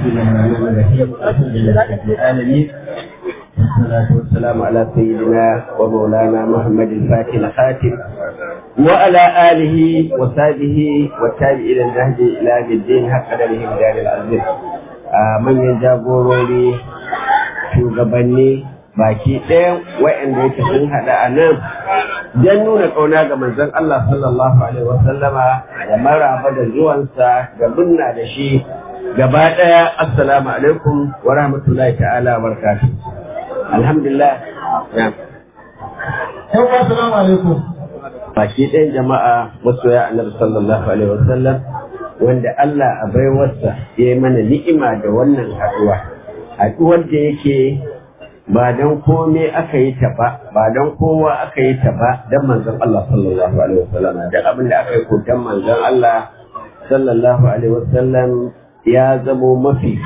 الله الرحمن الرحيم الحمد لله رب العالمين والصلاة والسلام على سيدنا ومولانا محمد الفاتح الخاتم وعلى آله وصحبه والتابعين النهج إلى يوم الدين حق قدره بدار العزيز من يجابوروني shugabanni baki ɗaya wa'anda yake sun haɗa a nan don nuna ƙauna ga manzon Allah sallallahu alaihi wasallama da maraba da zuwansa da munna da shi gaba ɗaya assalamu alaikum wa rahmatullahi ta'ala wa barakatuh alhamdulillah ya Yan assalamu alaikum. baki ɗayan jama'a masoya annabi sallallahu alaihi wasallam wanda Allah a baiwarsa ya yi mana ni'ima da wannan haɗuwa haɗuwar da yake ba don kome aka yi ta ba ba don kowa aka yi ta ba don manzon Allah sallallahu alaihi wasallam da abin da aka yi ko don manzon Allah sallallahu alaihi wasallam ya zamo mafi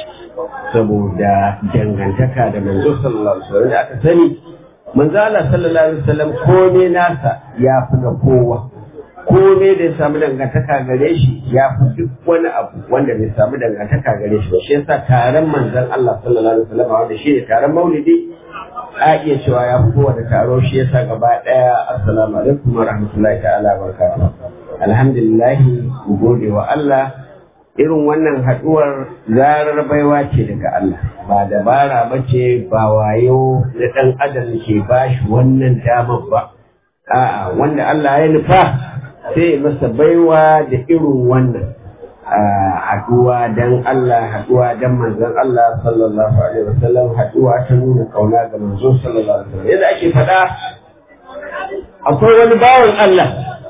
saboda dangantaka da manzo sallallahu alaihi wasallam da aka sani manzo Allah sallallahu alaihi wasallam kome nasa ya fi da kowa kome da ya samu dangantaka gare shi ya fi duk wani abu wanda bai samu dangantaka gare shi ba shi yasa taron manzon Allah sallallahu alaihi wasallam wanda shi ne taron maulidi a iya cewa ya fi kowane taro shi yasa gaba daya assalamu alaikum wa rahmatullahi ta'ala wa barakatuh alhamdulillah mu gode wa Allah irin wannan haduwar zarar baiwa ce daga Allah ba dabara ba ce ba wayo na dan adam ke bashi wannan damar ba a'a wanda Allah ya nufa sai masa baiwa da irin wannan haduwa dan Allah haduwa dan manzon Allah sallallahu alaihi wasallam haduwa ta nuna kauna ga manzon sallallahu alaihi wasallam yadda ake faɗa akwai wani bawan Allah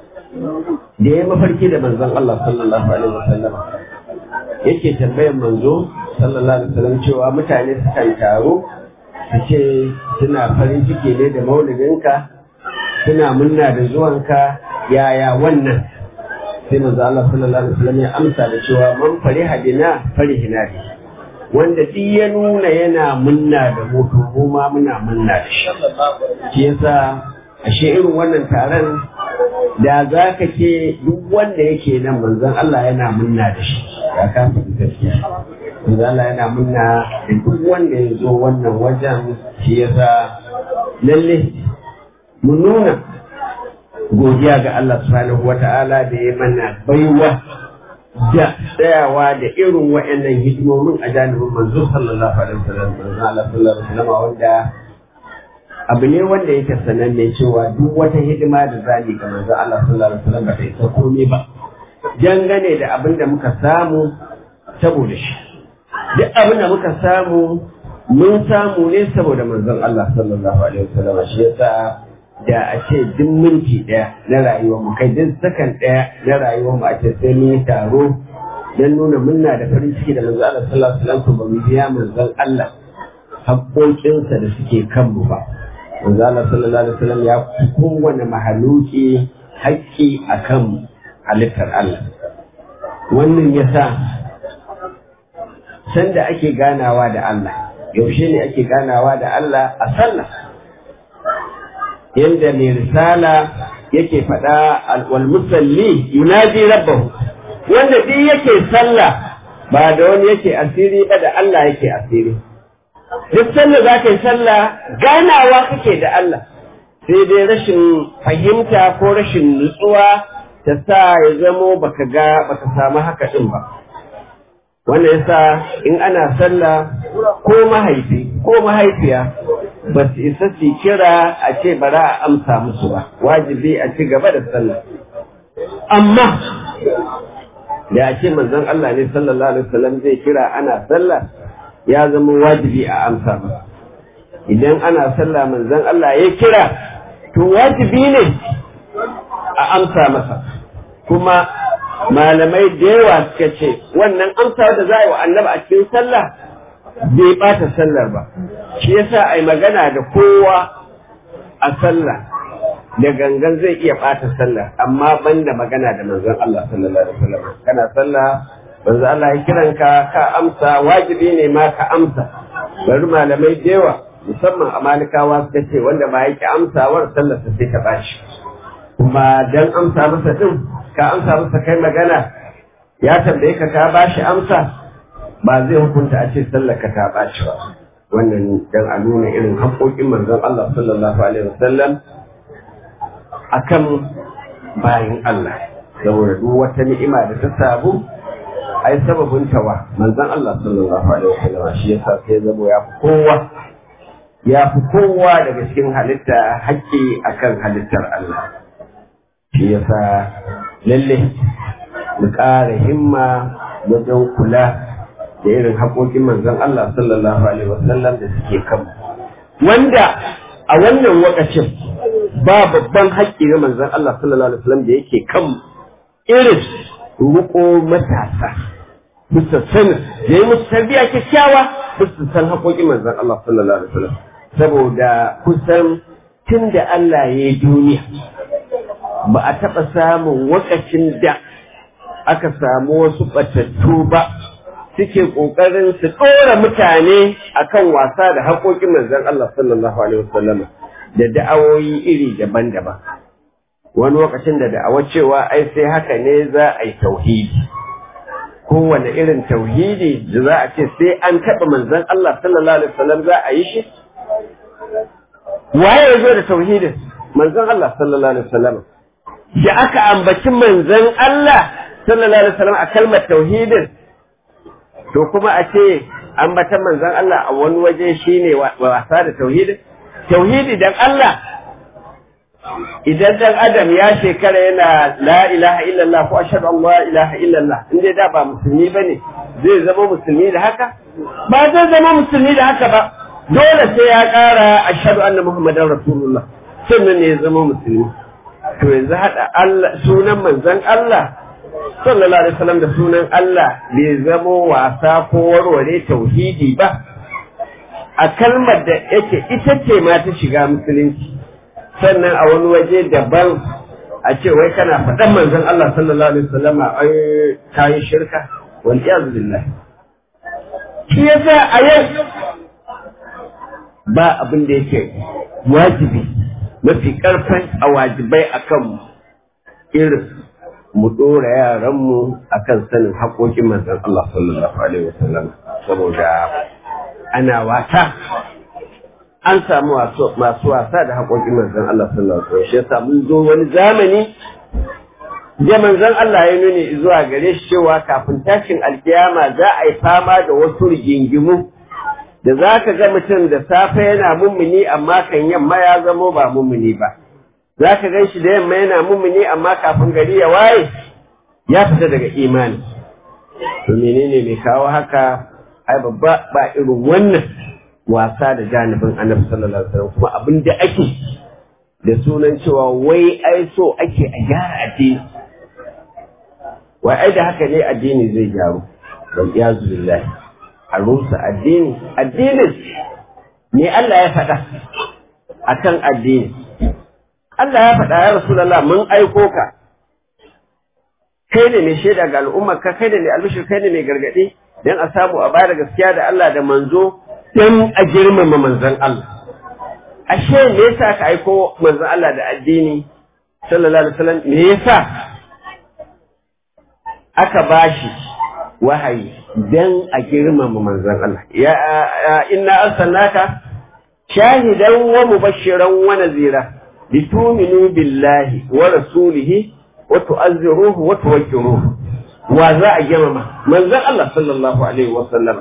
da ya mafarki da manzon Allah sallallahu alaihi wasallam yake tambayar manzo sallallahu alaihi wasallam cewa mutane sukan taro su ce suna farin ciki ne da maulidinka suna munna da zuwanka yaya wannan sai manzo Allah sallallahu alaihi wasallam ya amsa da cewa man fariha bina farihina bi wanda duk ya nuna yana munna da mu to mu ma muna munna da shi shi yasa ashe irin wannan taron da za ka ce duk wanda yake nan manzon Allah yana munna da shi ya kafa gaskiya manzon Allah yana munna da duk wanda ya zo wannan wajen shi yasa lalle mu nuna godiya ga Allah subhanahu wa ta'ala da ya mana baiwa da tsayawa da irin wa'annan hidimomin a janibin manzo sallallahu alaihi wasallam manzo Allah sallallahu alaihi wasallam wanda abu ne wanda yake sananne cewa duk wata hidima da zani ga manzo Allah sallallahu alaihi wasallam ba ta isa komai ba dangane da abin da muka samu saboda shi duk abin da muka samu mun samu ne saboda manzon Allah sallallahu alaihi wasallam shi yasa da a ce duk minti ɗaya na rayuwar mu kai duk sakan ɗaya na rayuwar mu a ce sai mun yi taro don nuna munna da farin ciki da manzon Allah sallallahu alaihi wasallam ba mu biya manzon Allah haƙoƙinsa da suke kanmu ba manzo Allah sallallahu alaihi wasallam ya fi kowane mahaluki haƙƙi akan halittar Allah wannan yasa sanda ake ganawa da Allah yaushe ne ake ganawa da Allah a sallah yanda mai risala yake faɗa wal musalli yunaji rabbahu wanda duk yake sallah ba da wani yake asiri ba da Allah yake asiri duk sanda za ka yi sallah ganawa kake da Allah sai dai rashin fahimta ko rashin nutsuwa ta sa ya zamo baka ga baka samu haka din ba wannan yasa in ana sallah ko mahaifi ko mahaifiya ba su isa su kira a ce bara a amsa musu ba wajibi a ci gaba da sallah amma da a ce manzon Allah ne sallallahu alaihi wasallam zai kira ana sallah ya zama wajibi a amsa ba idan ana sallah manzon Allah ya kira to wajibi ne a amsa masa kuma malamai da yawa suka ce wannan amsa da za a yi wa annabi a cikin sallah bai bata sallar ba shi yasa a yi magana da kowa a sallah da gangan zai iya bata sallah amma banda magana da manzon Allah sallallahu alaihi wasallam kana sallah manzo Allah ya kiranka ka amsa wajibi ne ma ka amsa bari malamai da yawa musamman a malikawa suka ce wanda ba yake amsawar sallar sa sai ta bashi kuma dan amsa masa din ka amsa masa kai magana ya tambaye ka ka bashi amsa ba zai hukunta a ce sallaka ta ɓaci ba wannan dan a nuna irin haƙoƙin manzon Allah sallallahu alaihi wasallam akan bayin Allah saboda duk wata ni'ima da ta samu ai sababin tawa manzon Allah sallallahu alaihi wasallam shi yasa sai zabo ya fi kowa ya fi kowa daga cikin halitta haƙƙi akan halittar Allah shi yasa lalle mu ƙara himma wajen kula da irin haƙoƙin manzon Allah sallallahu alaihi wasallam da suke kan wanda a wannan wakacin ba babban haƙƙi na manzon Allah sallallahu alaihi wasallam da yake kan irin ruko matasa bisa sanin da yi musu tarbiyya kyakkyawa bisa san haƙoƙin manzon Allah sallallahu alaihi wasallam saboda kusan tun da Allah ya yi duniya ba a taɓa samun wakacin da aka samu wasu ɓatattu ba suke ƙoƙarin su ɗora mutane akan wasa da haƙoƙin manzon Allah sallallahu alaihi wasallam da da'awoyi iri daban-daban wani lokacin da da'awa cewa ai sai haka ne za a yi tauhidi kowane irin tauhidi da za a ce sai an taɓa manzon Allah sallallahu alaihi wasallam za a yi shi waye ya zo da tauhidin manzon Allah sallallahu alaihi wasallam da aka ambaci manzon Allah sallallahu alaihi wasallam a kalmar tauhidin to kuma a ce ambatan manzon Allah a wani waje shine wasa da tauhidin tauhidi dan Allah idan dan adam ya shekara yana la ilaha illallah ko ashhadu an la ilaha illallah in dai da ba musulmi bane zai zama musulmi da haka ba zai zama musulmi da haka ba dole sai ya kara ashhadu anna muhammadan rasulullah sannan ne ya zama musulmi to yanzu hada Allah sunan manzon Allah sallallahu alaihi wasallam da sunan Allah bai zamo wasa ko warware tauhidi ba a kalmar da yake ita ce ma ta shiga musulunci sannan a wani waje daban a ce wai kana faɗan manzon Allah sallallahu alaihi wasallam ai kayi shirka wal iyaz billah shi yasa a yau ba abin da yake wajibi mafi karfin a wajibai akan irin mu ɗora yaranmu a kan sanin haƙoƙin manzon Allah sallallahu Alaihi wasallam saboda ana wata an samu masu wasa da haƙoƙin manzon Allah sallallahu Alaihi wasallam shi yasa mun zo wani zamani da manzon Allah ya nuni zuwa gare shi cewa kafin tashin alkiyama za a yi fama da wasu rigingimu da za ka ga mutum da safe yana mummuni amma kan yamma ya zamo ba mummuni ba. za ka gan shi da yamma yana mummuni amma kafin gari ya waye ya fita daga imani to menene mai kawo haka ai babba ba irin wannan wasa da janibin annabi sallallahu alaihi wasallam kuma abin da ake da sunan cewa wai ai so ake a gyara addini wai ai da haka ne addini zai gyaru bal iyazu billahi a rusa addini addinin me Allah ya faɗa akan addini Allah ya faɗa ya Rasulallah mun aiko ka kai ne mai shaida ga al'ummar ka kai ne mai albishir kai ne mai gargaɗi don a samu a bada gaskiya da Allah da manzo don a girmama manzon Allah ashe me yasa ka aiko manzon Allah da addini sallallahu alaihi wasallam me yasa aka bashi wahayi don a girmama manzon Allah ya inna arsalnaka shahidan wa mubashiran wa nazira لتؤمنوا بالله ورسوله وتؤذروه وتوكروه وذا جمما من ذا الله صلى الله عليه وسلم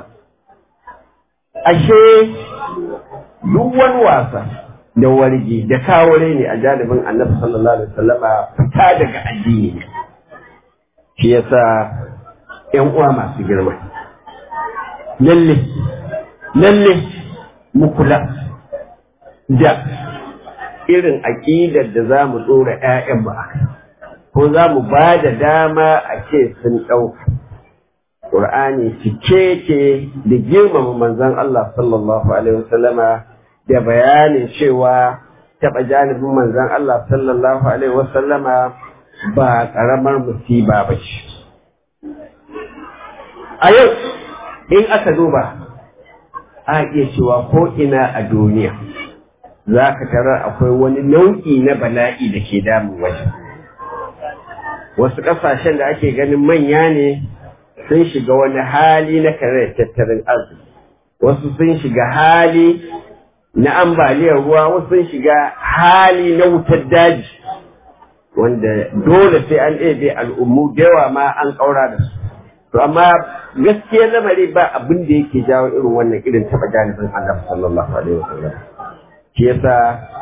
ashe duk wani wasa da wargi da kawure ne a janibin annabi sallallahu alaihi wasallama fita daga addini ne shi yasa ƴan uwa masu girma lalle lalle mu kula da irin aƙidar da za mu ɗora ‘ya'yan ba ko za mu ba da dama a ce sun ɗauka. Ƙur'ani cike ke da girmama manzon Allah sallallahu Alaihi wasallama da bayanin cewa taɓa janibin manzon Allah sallallahu Alaihi wasallama ba ƙaramar musiba ba ce. A yau, in aka duba, a iya cewa ko ina a duniya. za ka tarar akwai wani nau'i na bala'i da ke damun wajen wasu ƙasashen da ake ganin manya ne sun shiga wani hali na kare tattalin arziki wasu sun shiga hali na ambaliyar ruwa wasu sun shiga hali na wutar daji wanda dole sai an ɗebe al'ummu da yawa ma an ƙaura da su to amma gaskiyar lamari ba abin da yake jawo irin wannan irin taɓa janibin Allah sallallahu alaihi wasallam shi yasa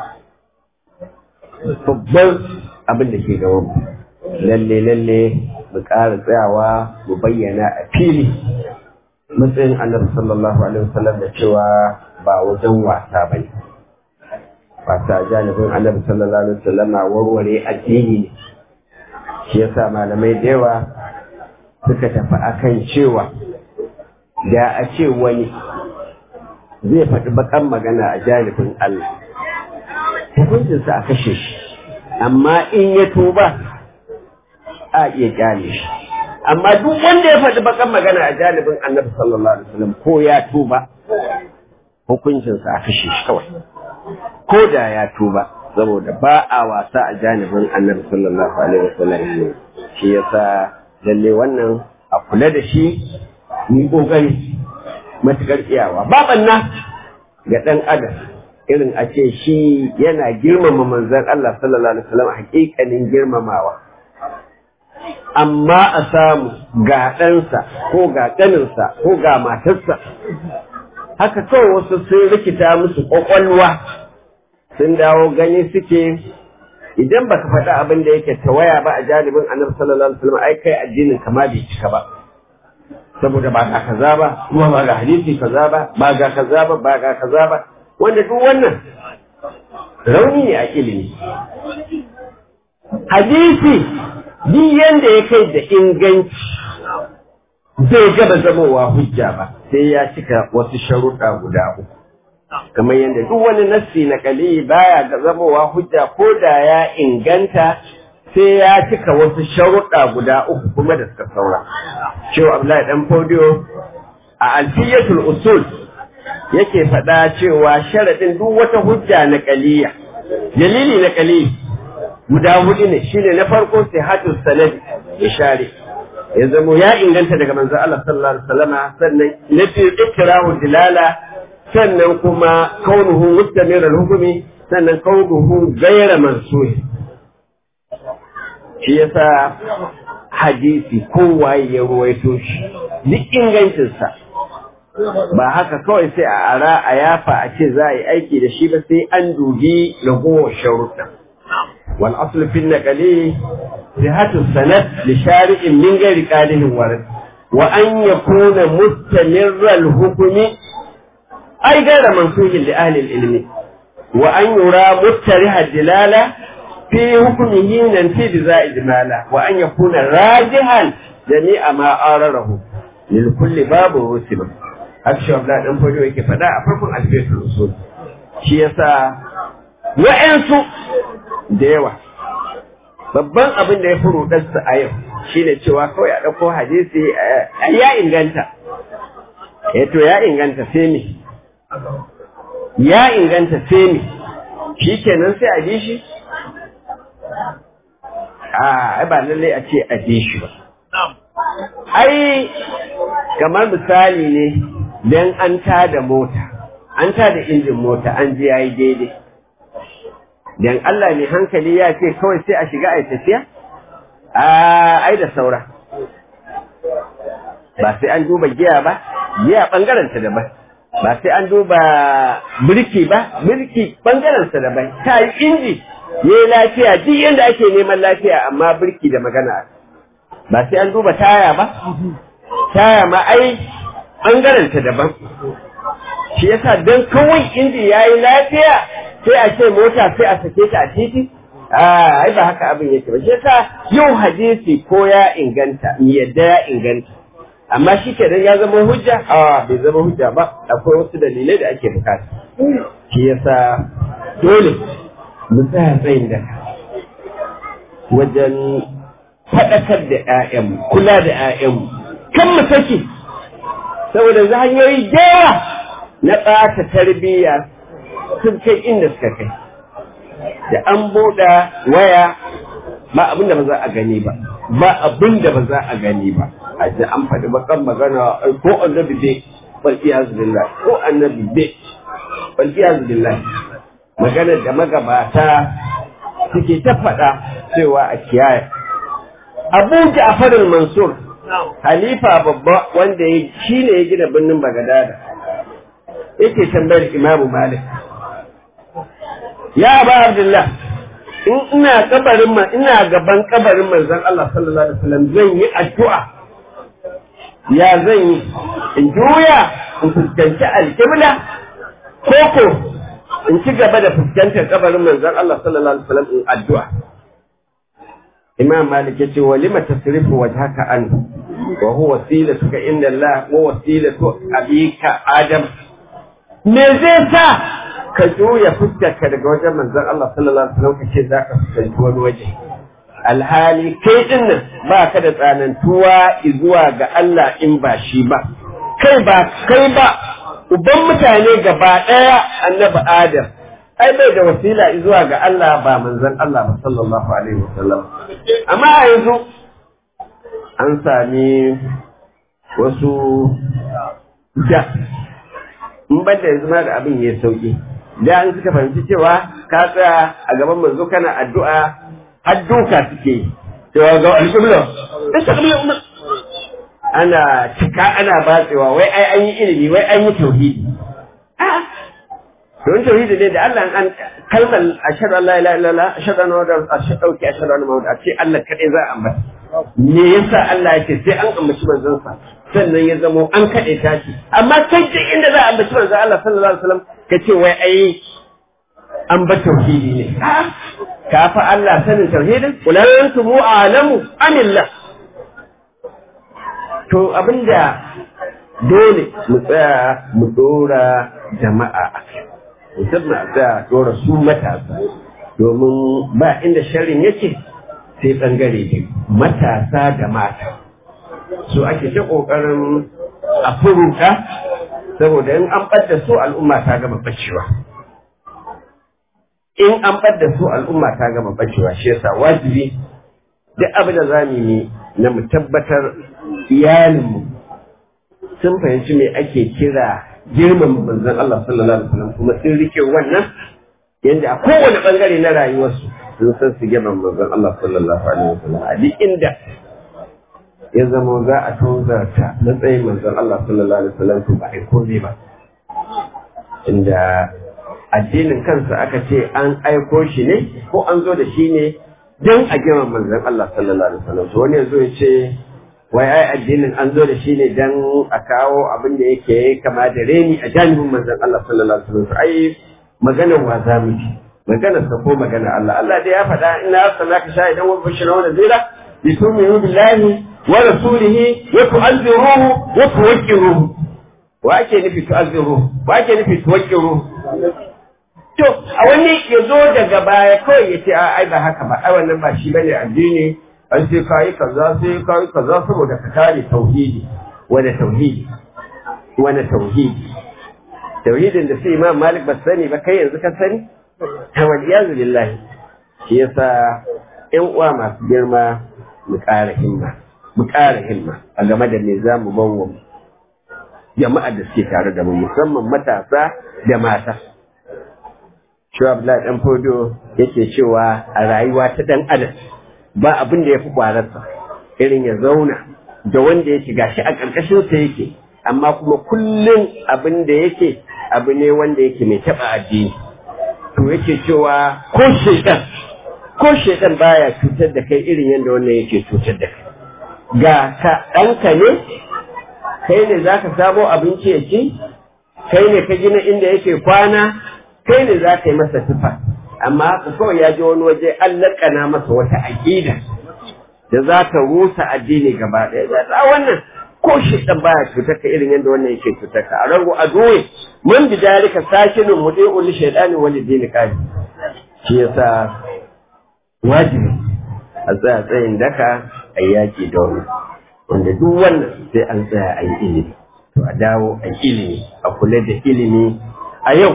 babban abin da ke gaban mu lalle lalle mu ƙara tsayawa mu bayyana a fili matsayin annabi sallallahu alaihi wasallam da cewa ba wajen wasa bane wasa janibin annabi sallallahu alaihi wasallam warware addini ne shi yasa malamai da yawa suka tafi akan cewa da a ce wani zai faɗi bakan magana a janibin Allah hukuncinsa a kashe shi amma in ya tuba a iya kyale shi amma duk wanda ya faɗi bakan magana a janibin annabi sallallahu alaihi wasallam ko ya tuba hukuncinsa a kashe shi kawai ko da ya tuba saboda ba a wasa a janibin annabi sallallahu alaihi wasallam shi yasa lalle wannan a kula da shi ni kokari matukar iyawa babanna ga dan adam irin a ce shi yana girmama manzon Allah sallallahu alaihi wasallam hakikanin girmamawa amma a samu ga ɗansa ko ga ƙaninsa ko ga matarsa haka kawai wasu sun rikita musu ƙwaƙwalwa sun dawo gani suke idan baka faɗa abin da yake tawaya ba a janibin annabi sallallahu alaihi wasallam ai kai addinin kama bai cika ba saboda ba ga kaza ba kuma ba ga hadisi kaza ba ba ga kaza ba ba ga kaza ba wanda duk wannan rauni ne a ilimi hadisi duk yanda ya kai da inganci zai gaba zamowa hujja ba sai ya cika wasu sharuɗa guda uku kamar yadda duk wani nassi na kali baya ga zamowa hujja ko da ya inganta sai ya cika wasu sharuɗa guda uku kuma da suka saura cewa Abdullahi dan Fodiyo a alfiyatul usul yake faɗa cewa sharaɗin duk wata hujja na kaliya dalili na kali guda hudu ne shine na farko sihatul sanad ishari ya zamo ya inganta daga manzo Allah sallallahu alaihi wasallama sannan na biyu ikrahu dilala sannan kuma kaunuhu mustamir al-hukmi sannan kaunuhu ghayra mansuh shi yasa hadisi kowaye ya ruwaito shi duk ingancinsa ba haka kawai sai a ara a yafa a ce za a yi aiki da shi ba sai an dubi ragowar sharuɗa wal aslu fi naqali sihatu sanad li shari'in min ghairi qalihin warad wa an yakuna mustamirra al-hukmi ay ghayra mansuhin li ahli al-ilmi wa an yura muttariha dilala في حكمه ننفي بذا إجمالا وأن يكون راجحا جميع ما آرره للكل باب رسم أكشف لا نفوجه yake faɗa a farkon alfiyatul usul shi yasa wa'ansu da yawa babban abin da ya fi rudarsa a yau shine cewa kawai a ɗauko hadisi ya inganta eh to ya inganta sai me ya inganta sai me shi kenan sai a bi shi a ba lallai a ce a je shi ba. Ai, kamar misali ne don an tada mota, an tada injin mota an je ya yi daidai. Don Allah mai hankali ya ce kawai sai a shiga a tafiya? A ai da saura. Ba sai an duba giya ba, giya ɓangaranta daban. Ba sai an duba birki ba, birki ɓangaranta daban. Ta yi inji, ya yi lafiya duk yadda ake neman lafiya amma birki da magana ba sai an duba taya ba taya ma ai ɓangaranta daban shi yasa don kawai inji ya yi lafiya sai a ce mota sai a sake ta a titi ai ba haka abin yake ba shi yasa yau hadisi ko ya inganta yadda ya inganta amma shi ke ya zama hujja a bai zama hujja ba akwai wasu dalilai da ake bukata shi yasa dole mu tsaya tsayin da wajen faɗakar da ‘ya'yanmu, kula da ‘ya'yanmu, kan mu sake, saboda za hanyoyi yawa na ɓata tarbiyya sun kai inda suka kai. Da an buɗa waya ba abin da ba za a gani ba, ba abin da ba za a gani ba. a ji an faɗi bakan magana ko annabi bai wal iyazu billah ko annabi bai wal iyazu billah maganar da magabata suke ta faɗa cewa a kiyaye Abu Ja'far al-Mansur halifa babba wanda ya shine ya gina birnin Bagdad yake tambayar Imam Malik ya Aba Abdullah in ina kabarin ma ina gaban kabarin manzon Allah sallallahu alaihi wasallam zan yi addu'a ya zan yi in juya in fuskanci alƙibla ko ko in ci gaba da fuskantar kabarin manzon Allah sallallahu alaihi wasallam in addu'a Imam Malik yace wa lima tasrifu wajhaka an wa huwa wasilatuka inda Allah wa wasilatu abika Adam me zai sa ka juya fuskarka daga wajen manzon Allah sallallahu alaihi wasallam kace zaka fuskanci wani waje alhali kai din nan ba ka da tsanantuwa zuwa ga Allah in ba shi ba kai ba kai ba uban mutane gaba daya annabi Adam ai bai da wasila zuwa ga Allah ba manzon Allah ba sallallahu alaihi wasallam amma a yanzu an sami wasu da in ban da yanzu ma da abin ya sauki da an suka fahimci cewa ka tsaya a gaban manzo kana addu'a har duka suke cewa ga alƙibla alƙibla ana cika ana batsewa wai ai an yi ilimi wai an yi tauhidi don tauhidi ne da Allah an kalmar ashhadu an la ilaha illallah ashhadu anna muhammadan ashhadu ki ashhadu anna muhammadan ce Allah kadai za a ambata me yasa Allah yake sai an ambaci manzon sa sannan ya zamo an kade ta shi amma kai duk inda za a ambaci manzon Allah sallallahu alaihi wasallam kace wai ai an ba tauhidi ne ka fa Allah sanin tauhidin kulan antum a'lamu amillah to abinda dole mu tsaya mu dora jama'a a kai musamman a tsaya dora su matasa domin ba inda sharrin yake sai bangare biyu matasa da mata su ake ta kokarin a furuta saboda in an ɓadda su al'umma ta gama bacewa in an ɓadda su al'umma ta gama bacewa shi yasa wajibi duk abin da zamu yi na mu tabbatar iyalinmu sun fahimci me ake kira girman manzon Allah sallallahu alaihi wasallam kuma sun rike wannan yanda a kowane bangare na rayuwarsu sun san su girman manzon Allah sallallahu alaihi wasallam a duk inda ya zama za a tozarta matsayin manzon Allah sallallahu alaihi wasallam to ba ai komai ba inda addinin kansa aka ce an aiko shi ne ko an zo da shi ne don a girman manzon Allah sallallahu alaihi wasallam to wani yanzu ya ce wai ai addinin an zo da shi ne don a kawo abin da yake kama da reni a janibin manzon Allah sallallahu alaihi wasallam ai maganar wa za mu ji maganar sa ko maganar Allah Allah dai ya faɗa ina arsalnaka shahidan wa bashiran wa nadira litu'minu billahi wa rasulihi wa tu'azziruhu wa tuwaqqiruhu wa ake nufi tu'azziruhu wa ake nufi tuwaqqiruhu to a wani ya zo daga baya kawai ya ce ai ba haka ba ai wannan ba shi bane addini an sai kayi kaza sai kayi kaza saboda ka kare tauhidi wani tauhidi wani tauhidi tauhidin da sai imam malik ba sani ba kai yanzu ka sani ta waliyazu billahi shi yasa ƴan uwa masu girma mu ƙara himma mu ƙara himma a game da me za mu bawa jama'a da suke tare da mu musamman matasa da mata shi Abdullahi dan Fodo yake cewa a rayuwa ta dan adam ba abin da ya fi kwararsa irin ya zauna da wanda yake gashi a ƙarƙashin sa yake amma kuma kullum abin da yake abu ne wanda yake mai taɓa addini to yake cewa ko shaitan ko shaitan baya cutar da kai irin yadda wannan yake cutar da kai ga ka ɗanka ne kai ne za ka samo abinci ya ci kai ne ka gina inda yake kwana kai ne za ka yi masa tufa amma haka kawai ya ji wani waje an laƙana masa wata aƙida da za ta rusa addini gaba ɗaya da za wannan ko shi ɗan baya cutar ka irin yadda wannan yake cutar ka a rango a doye mun bi dalika sakinin mu dai uli shaidani wani dini kaji shi yasa wajibi a tsaya tsayin daka a yaƙi da wani wanda duk wannan sai an tsaya a yi ilimi to a dawo a ilimi a kula da ilimi a yau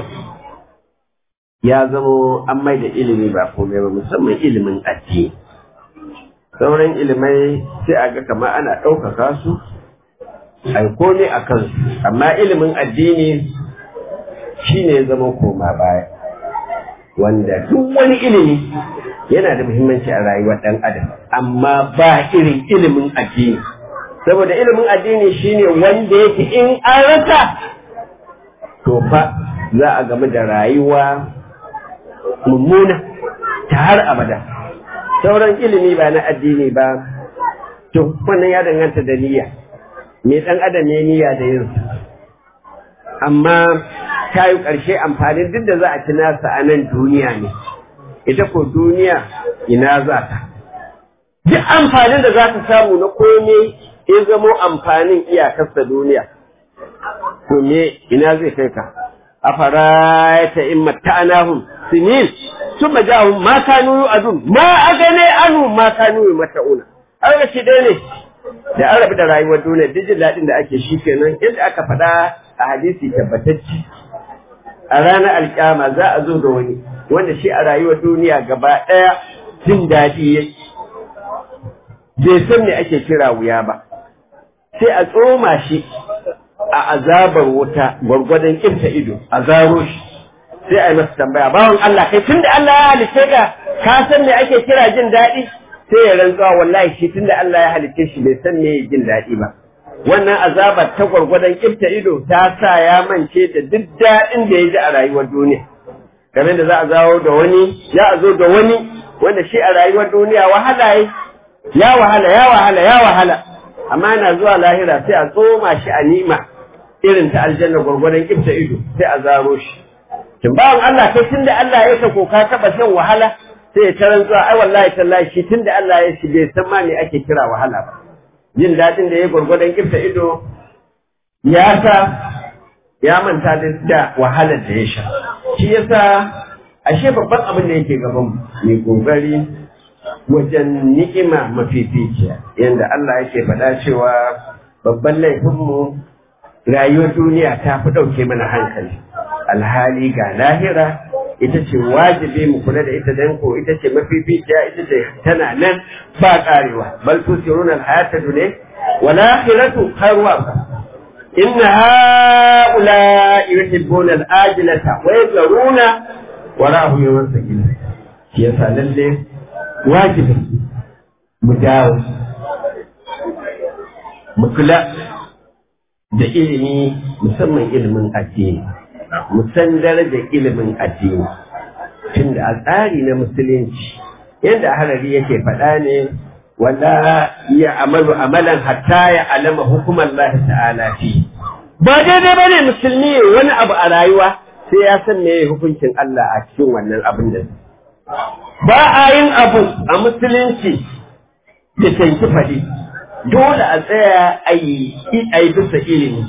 ya zamo an mai da ilimi ba komai ba musamman ilimin addini sauran ilimai sai a ga kamar ana ɗaukaka su a yi komai a kansu amma ilimin addini shi ne zama koma baya wanda duk wani ilimi yana da muhimmanci a rayuwar ɗan adam amma ba irin ilimin addini saboda ilimin addini shine wanda yake in an rasa to fa za a game da rayuwa mummuna ta har abada sauran ilimi ba na addini ba to wannan ya danganta da niyya me dan adam ne niyya da yin amma ta yi ƙarshe amfani duk da za a ci nasa a nan duniya ne ita ko duniya ina za ta duk amfanin da za ta samu na komai ya zamo amfanin iyakarsa duniya to me ina zai kai ka afara'aita in matta'nahum sinin thumma ja'ahum ma kanu yu'adun ma agane anu ma kanu mata'una an shi dai ne da an rabu da rayuwar duniya duk jin daɗin da ake shi kenan yadda aka faɗa a hadisi tabbatacce a ranar alƙiyama za a zo da wani wanda shi a rayuwar duniya gaba ɗaya jin daɗi ya bai san me ake kira wuya ba sai a tsoma shi a azabar wuta gwargwadon kirta ido a zaro shi sai a yi masa tambaya bawan Allah kai tun da Allah ya halice ka ka san me ake kira jin daɗi sai ya rantsuwa wallahi shi tun da Allah ya halice shi bai san me jin daɗi ba wannan azabar ta gwargwadon kirta ido ta sa ya mance da duk daɗin da ya ji a rayuwar duniya game da za a zawo da wani ya a zo da wani wanda shi a rayuwar duniya wahala ya wahala ya wahala ya wahala amma yana zuwa lahira sai a tsoma shi a nima irin ta aljanna gwargwadon kifta ido sai a zaro shi tun bawan Allah kai tunda Allah ya ka ka taba shan wahala sai ya taran zuwa ai wallahi tallahi shi tunda Allah ya shi bai san ma me ake kira wahala ba jin dadin da ya gwargwadon kifta ido ya sa ya manta da wahalar da ya sha shi yasa ashe babban abin da yake gaban mai kokari wajen ni'ima mafificiya yadda Allah yake faɗa cewa babban laifinmu rayuwar duniya ta fi ɗauke mana hankali alhali ga lahira ita ce wajibi mu kula da ita dan ko ita ce mafificiya ita ce tana nan ba karewa bal tusiruna alhayata dunya wal akhiratu khairu wa inna haula yuhibbuna al-ajilata wa yadruna wara'ahum yawman sakina shi yasa lalle wajibi mu dawo mu kula da ilimi musamman ilimin addini mu san darajar ilimin addini tunda a tsari na musulunci yadda harari yake faɗa ne wala ya amalu amalan hatta ya alama hukumar Allah ta'ala fi ba daidai ba ne musulmi wani abu a rayuwa sai ya san me hukuncin Allah a cikin wannan abin da ba a yin abu a musulunci da tanki faɗi dole a tsaya a yi bisa ilimi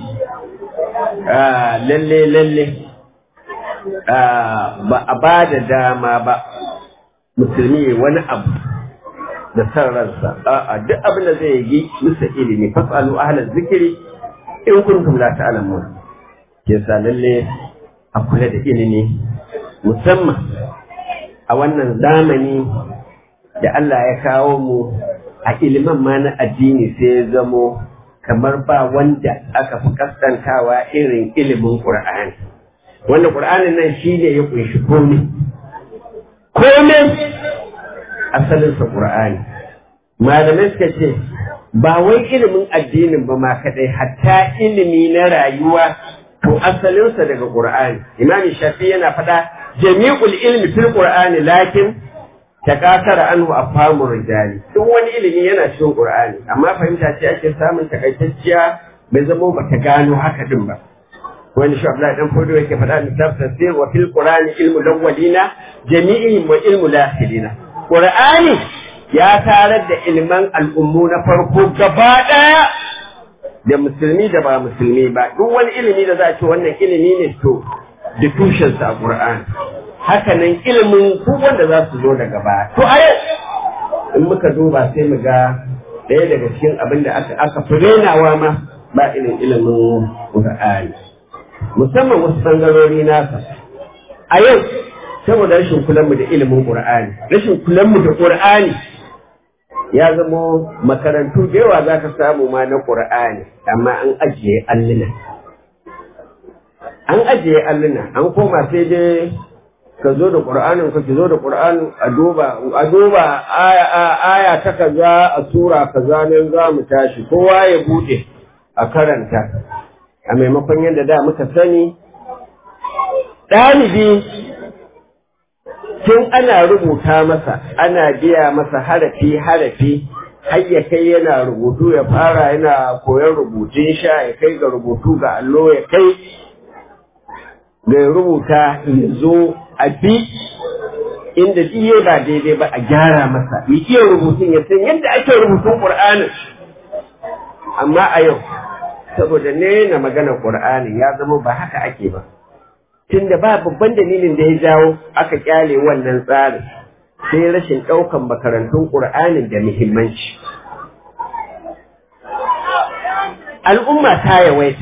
lalle lalle ba a ba da dama ba musulmi wani abu da san ransa a duk abin da zai yi bisa ilimi fasalu ahlan zikiri in kuntum la ta'lamun ke sa lalle a kula da ilimi musamman a wannan zamani da Allah ya kawo mu a ilimin ma na addini sai ya zamo kamar ba wanda aka fi kaskantawa irin ilimin Qur'ani wanda Qur'anin nan shi ne ya kunshi komai komai asalinsa Qur'ani malamai suka ce ba wai ilimin addinin ba ma kadai hatta ilimi na rayuwa to asalinsa daga Qur'ani Imam Shafi yana faɗa jami'ul ilmi fil Qur'ani lakin takasara anhu afhamur rijali duk wani ilimi yana cikin Qur'ani amma fahimta ce ake samun takaitacciya bai zama ba ta gano haka din ba wani shi Abdullahi dan Fodo yake faɗa littafin tafsir wa fil Qur'ani ilmu lawwalina jami'ihim wa ilmu lakhirina Qur'ani ya tarar da ilman al'ummu na farko gaba ɗaya da musulmi da ba musulmi ba duk wani ilimi da za a ce wannan ilimi ne to da tushensa a Qur'ani haka nan ilimin ku wanda za su zo daga baya to a yau in muka duba sai mu ga ɗaya daga cikin abin da aka aka furenawa ma ba irin ilimin Qur'ani musamman wasu bangarori nasa a yau saboda rashin kulanmu da ilimin Qur'ani rashin kulanmu da Qur'ani ya zamo makarantu da yawa za ka samu ma na ƙur'ani amma an ajiye alluna an ajiye alluna an koma sai dai ka zo da ƙur'anin ka ki zo da ƙur'anin a duba a duba aya aya ta kaza a sura kaza nan za mu tashi kowa ya bude a karanta a maimakon yadda da muka sani ɗalibi tun ana rubuta masa ana biya masa harafi harafi har ya kai yana rubutu ya fara yana koyon rubutun sha ya kai ga rubutu ga allo ya kai ga rubuta ya zo a bi inda iya ba daidai ba a gyara masa ya iya rubutun ya san yadda ake rubutun ƙur'anin amma a yau saboda ne na magana ƙur'ani ya zama ba haka ake ba tunda ba babban dalilin da ya jawo aka kyale wannan tsarin sai rashin ɗaukan makarantun ƙur'anin da muhimmanci al'umma ta yawaita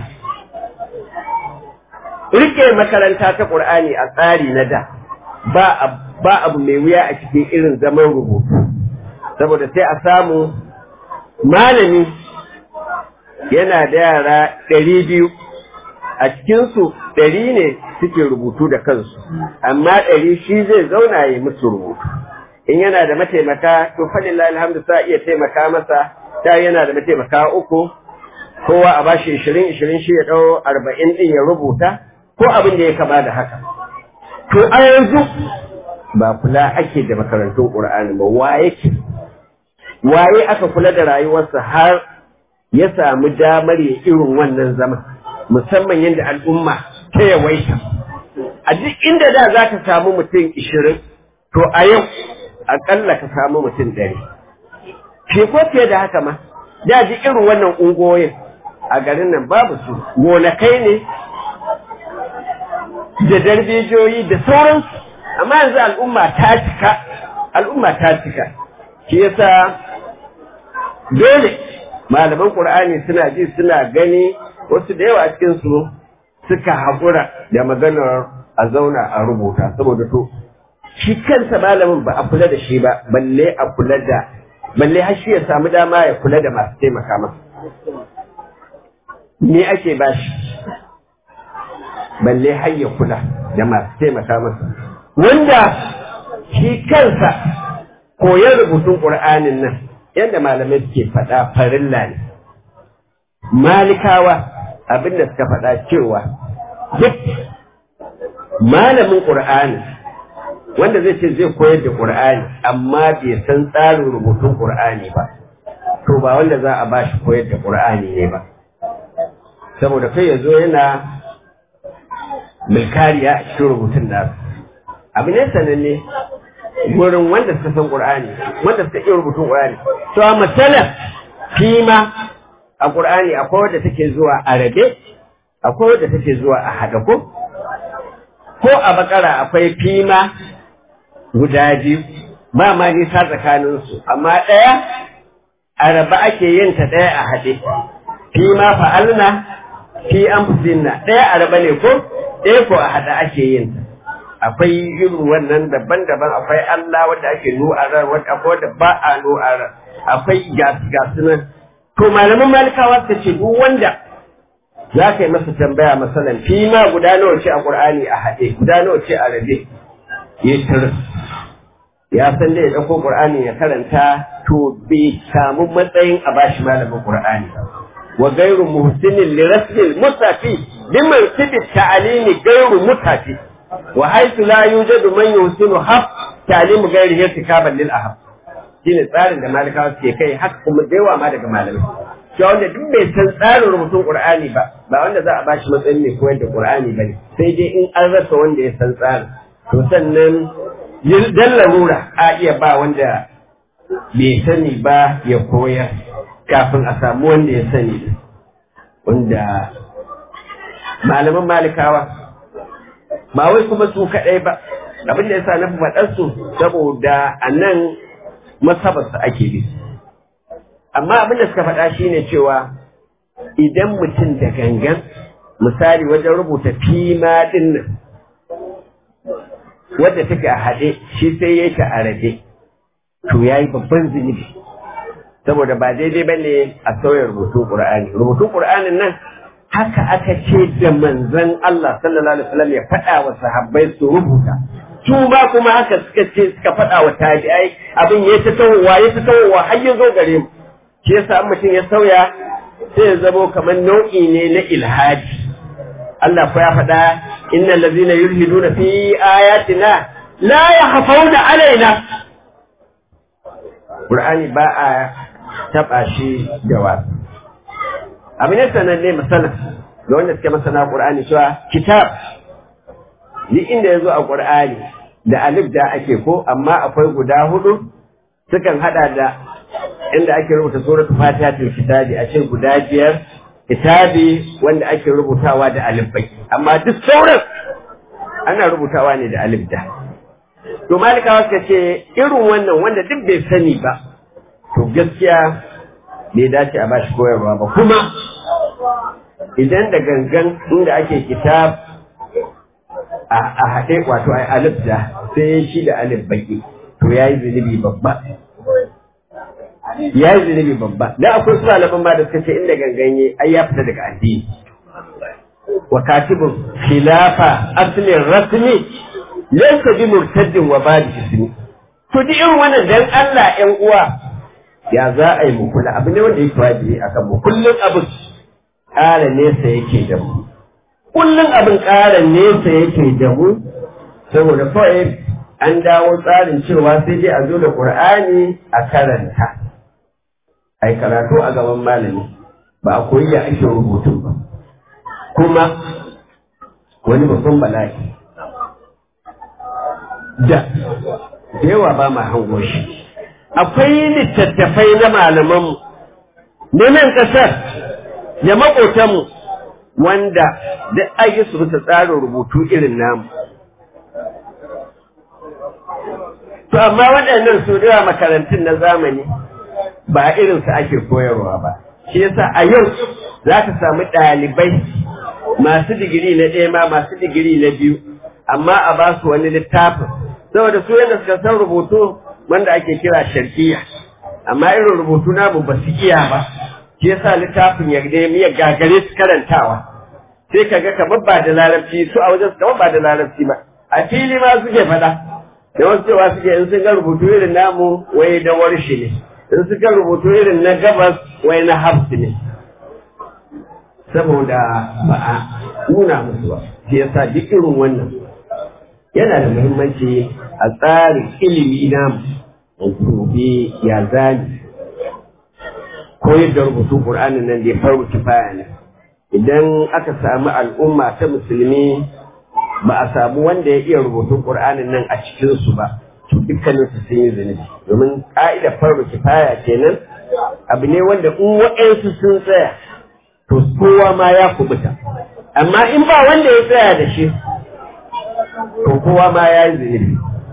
rike makaranta ta ƙur'ani a tsari na da ba abu mai wuya a cikin irin zaman rubutu saboda sai a samu malami yana da yara ɗari biyu a cikinsu ɗari ne suke rubutu da kansu amma ɗari shi zai zauna ya musu rubutu in yana da mataimaka to falillahi alhamdu sa iya taimaka masa ta yana da mataimaka uku kowa a bashi ishirin ishirin shi ya ɗau arba'in ɗin ya rubuta ko abin da ya kama da haka to a yanzu ba kula ake da makarantun ƙur'ani ba waye ke waye aka kula da rayuwarsa har ya samu damar ya irin wannan zama musamman yadda al'umma ta yawaita a duk inda da za ka samu mutum ishirin to a yau aƙalla ka samu mutum ɗari ke ko fiye da haka ma da ji irin wannan ungoyin a garin nan babu su gonakai ne da darbejoyi da sauransu amma yanzu al'umma ta cika al'umma ta cika shi yasa dole malaman qur'ani suna ji suna gani wasu da yawa cikin su suka haƙura da maganar a zauna a rubuta saboda to shi kansa malamin ba a kula da shi ba balle a kula da balle har shi ya samu dama ya kula da masu taimaka masa me ake ba shi balle har ya kula da masu taimaka masa wanda shi kansa koyon rubutun ƙur'anin nan yadda malamai suke faɗa farilla ne malikawa abin da suka faɗa cewa duk malamin ƙur'ani wanda zai ce zai koyar da ƙur'ani amma bai san tsarin rubutun ƙur'ani ba to ba wanda za a ba shi koyar da ƙur'ani ne ba saboda kai ya zo yana milkariya a cikin rubutun nasu abu ne sananne wurin wanda suka san ƙur'ani wanda suka iya rubutun ƙur'ani to a matsala fima a ƙur'ani akwai wadda take zuwa a rabe akwai wadda take zuwa a haɗa ko ko a bakara akwai fima guda biyu ba ma nisa tsakaninsu amma ɗaya a raba ake yin ta ɗaya a haɗe fima fa'alna fi an ɗaya a raba ne ko ɗaya ko a haɗa ake yin ta akwai irin wannan daban-daban akwai Allah wanda ake nu'arar wanda akwai wanda ba a nu'arar akwai gasu nan to malaman malikawa ta ce duk wanda za ka yi masa tambaya masalan fi ma guda nawa ce a Qur'ani a haɗe guda nawa ce a rabe ya tar ya san da ya ɗauko Qur'ani ya karanta to bai samu matsayin a bashi malamin Qur'ani wa gairu muhsinin li rasmil musafi liman tibi ta'alimi gairu mutafi wa haythu la yujadu man yuhsinu haf ta'limu ghairihi irtikaban lil ahab shine tsarin da malikawa suke kai haka kuma da yawa ma daga malamai shi wanda duk bai san tsarin rubutun qur'ani ba ba wanda za a bashi matsayin mai koyar da qur'ani bane sai dai in an rasa wanda ya san tsarin to sannan dan larura a iya ba wanda bai sani ba ya koyar kafin a samu wanda ya sani wanda malaman malikawa ba wai kuma su kaɗai ba abin da ya sa na faɗar su saboda a nan masabarsa ake bi amma abin da suka faɗa shine cewa idan mutum da gangan misali wajen rubuta fima ɗin nan wadda take a haɗe shi sai ya ta a rabe to ya yi babban zunubi saboda ba daidai ba ne a sauya rubutun ƙur'ani rubutun ƙur'anin nan haka aka ce da manzon Allah sallallahu alaihi wasallam ya faɗa wa sahabbai su rubuta su ba kuma haka suka ce suka faɗa wa tabi'ai abin ya ta tawowa ya ta tawowa har ya zo gare mu shi yasa mutum ya sauya sai ya zamo kamar nau'i ne na ilhadi Allah ko ya faɗa innal ladzina yulhiduna fi ayatina la yakhafawna alaina Qur'ani ba a taɓa shi da wasu abu ne sananne masana ga wanda suke masana Qur'ani cewa kitab ni inda ya zo a Qur'ani da alif da ake ko amma akwai guda hudu sukan hada da inda ake rubuta suratul fatihatul kitabi a ce guda biyar kitabi wanda ake rubutawa da alif bai amma duk sauran ana rubutawa ne da alif da to malikawa suka ce irin wannan wanda duk bai sani ba to gaskiya bai dace a bashi koyarwa ba kuma idan da gangan inda ake kitab a haɗe wato a alif da sai shi da alif baki to ya yi zunubi babba ya yi zunubi babba dan akwai su malaman ma da suka ce inda ganganye ai ya fita daga addini wa katibun khilafa aslin rasmi laysa bi murtaddin wa badi ismi to duk irin wannan dan Allah ƴan uwa ya za a yi mu kula abu ne wanda yake wajibi akan mu kullun abin ƙara nesa yake da mu kullun abin ƙara nesa yake da mu saboda kawai an dawo tsarin cewa sai dai a zo da Qur'ani a karanta ai karatu a gaban malami ba a koyi ya ake rubutun ba kuma wani babban bala'i da da yawa ba ma hango shi akwai littattafai na malamanmu na nan ƙasar da maƙotanmu wanda duk ayi su bisa tsarin rubutu irin namu to amma waɗannan su da makarantun na zamani ba irinsu ake koyarwa ba shi yasa a yau za ka samu ɗalibai masu digiri na ɗaya ma masu digiri na biyu amma a ba su wani littafin saboda su yadda suka san rubutu wanda ake kira sharkiya amma irin rubutu na ba su iya ba shi yasa littafin ya nemi ya gagare su karantawa sai ka ga kamar ba da larabci su a wajen su kamar ba da larabci ba a fili ma suke faɗa da wasu cewa suke in sun ga rubutu irin namu wai da warshi ne in suka rubutu irin na gabas wai na hafsi ne saboda ba a nuna musu ba shi yasa duk irin wannan yana da muhimmanci a tsarin ilimi na gobe ya zani koyar da rubutu ƙur'anin nan da ya faru kifaya ne idan aka samu al'umma ta musulmi ba a samu wanda ya iya rubutun ƙur'anin nan a cikinsu ba to dukkanin su sun yi zunubi domin ka'idar farko kifaya kenan abu ne wanda in waɗansu sun tsaya to kowa ma ya kubuta amma in ba wanda ya tsaya da shi to kowa ma ya yi zunubi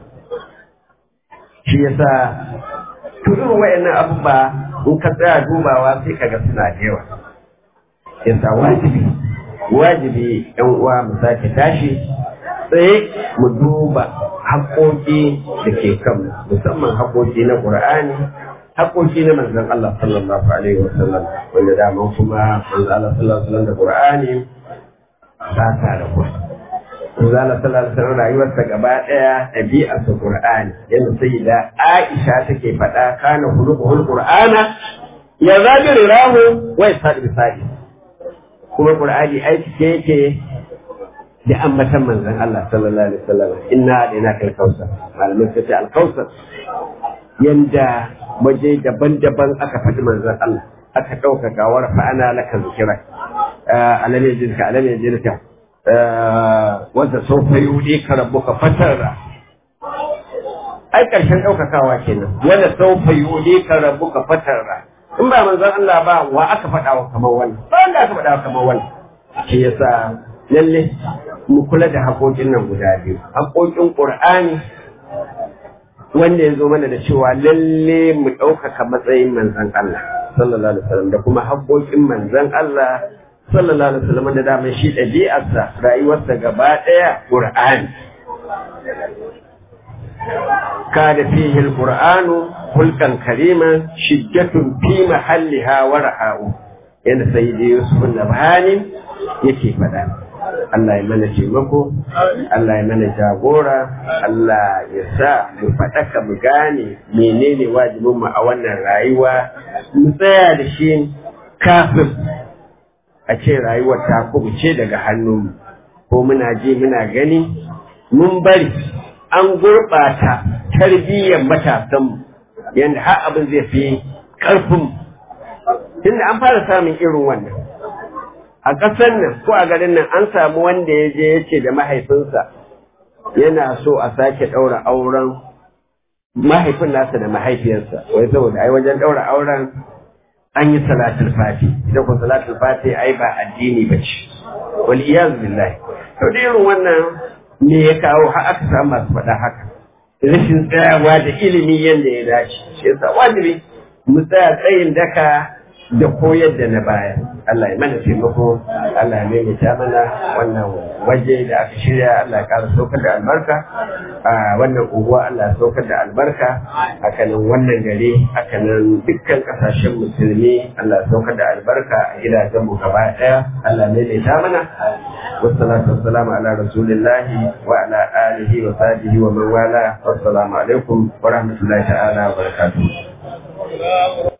shi yasa to irin waɗannan abubuwa in ka tsaya dubawa sai kaga suna da yawa yasa wajibi wajibi yan uwa mu sake tashi tsaye mu duba haƙoƙi da ke kan musamman haƙoƙi na ƙur'ani haƙoƙi na manzon Allah sallallahu alaihi wa sallam wanda daman kuma manzon Allah sallallahu alaihi wa sallam da ƙur'ani ba ta da ku manzon Allah sallallahu alaihi wa sallam rayuwarsa gaba ɗaya ɗabi'ar sa ƙur'ani yadda sai da Aisha take faɗa kana hulukuhul ƙur'ana ya zabi rirahu wa yasadi bisadi kuma ƙur'ani aiki ke yake da ambatan manzon Allah sallallahu alaihi wasallam inna alaina kal kausar malamin suka ce al kausar yanda waje daban-daban aka faɗi manzon Allah aka ɗauka gawar fa ana laka zikira alam yajidka alam yajidka wanda sofa yudi ka rabbuka fatarra ai karshen ɗaukakawa kenan wanda sofa yudi ka rabbuka fatarra in ba manzon Allah ba wa aka faɗa wa kamar wannan ba wanda aka faɗa wa kamar wannan shi yasa lalle mu kula da haƙoƙin nan guda biyu haƙoƙin ƙur'ani wanda ya zo mana da cewa lalle mu ɗaukaka matsayin manzan Allah sallallahu alaihi wasallam da kuma haƙoƙin manzan Allah sallallahu alaihi wasallam da dama shi ɗabi'arsa rayuwarsa gaba ɗaya ƙur'ani kada fihi alqur'anu hulkan karima shiddatun fi mahalliha wa raha'u yadda sai da Yusuf Nabhani yake faɗa Allah ya mana taimako Allah ya mana jagora Allah ya sa mu faɗaka mu gane menene wajibin mu a wannan rayuwa mu tsaya da shi kafin a ce rayuwar ta kubuce daga hannunmu ko muna ji muna gani mun bari an gurɓata tarbiyyar matasanmu yadda har abin zai fi ƙarfin tunda an fara samun irin wannan a ƙasar nan ko a garin nan an samu wanda ya je ya ce da mahaifinsa yana so a sake ɗaura auren mahaifin nasa da mahaifiyarsa wai saboda ai wajen ɗaura auren an yi salatul fati ita ko salatul fati ai ba addini ba ce wal iyaz billahi to da irin wannan me ya kawo har aka samu masu faɗa haka rashin tsayawa da ilimi yadda ya dace shi yasa wajibi mu tsaya tsayin daka da koyar da na baya Allah ya mana taimako Allah ya maimaita mana wannan waje da aka shirya Allah ya ƙara saukar da albarka a wannan unguwa Allah ya saukar da albarka hakanan wannan gari hakanan dukkan kasashen musulmi Allah ya saukar da albarka a gidajen mu gaba ɗaya Allah ya maimaita mana wassalatu wassalamu ala rasulillahi wa ala alihi wa sahbihi wa man wala wassalamu alaikum wa rahmatullahi ta'ala wa barakatuh